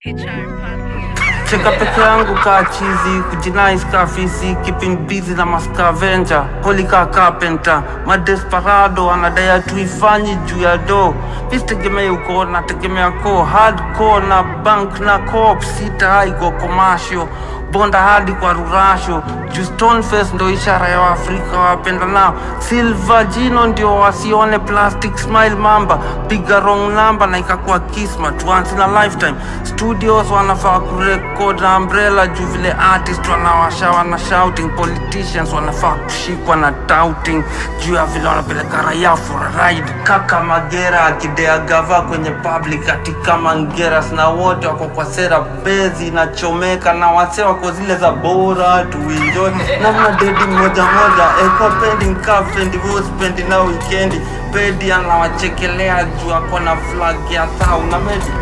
cheka peke yangu kaa chizi kujinais kaa fisi keeping busy na maskavenja holi kaa carpenter madesperado anadaya tuifanyi juu ya do pisitegemei uko nategemea ko hardcore na bank na cop sita haiko commercial bonda hadi kwa rurasho juu stoneface ndo ishara ya waafrika wapenda nao silva jino ndio wasione plastic smile mamba piga wrong number na ikakuwa kismat once in a lifetime studios wanafaa kurekod na umbrella juu vile artist wanawasha wana shouting politicians wanafaa kushikwa na touting juu ya vile wanapeleka raia for a ride kaka magera akidea gava kwenye public ati kama ngeras na wote wako kwa sera bezi inachomeka na wase wako zile za bora tuinjoi namna dedi moja moja eko pending kafendi huspendi na wikendi pedi anawachekelea juu ako na flag ya thau na medi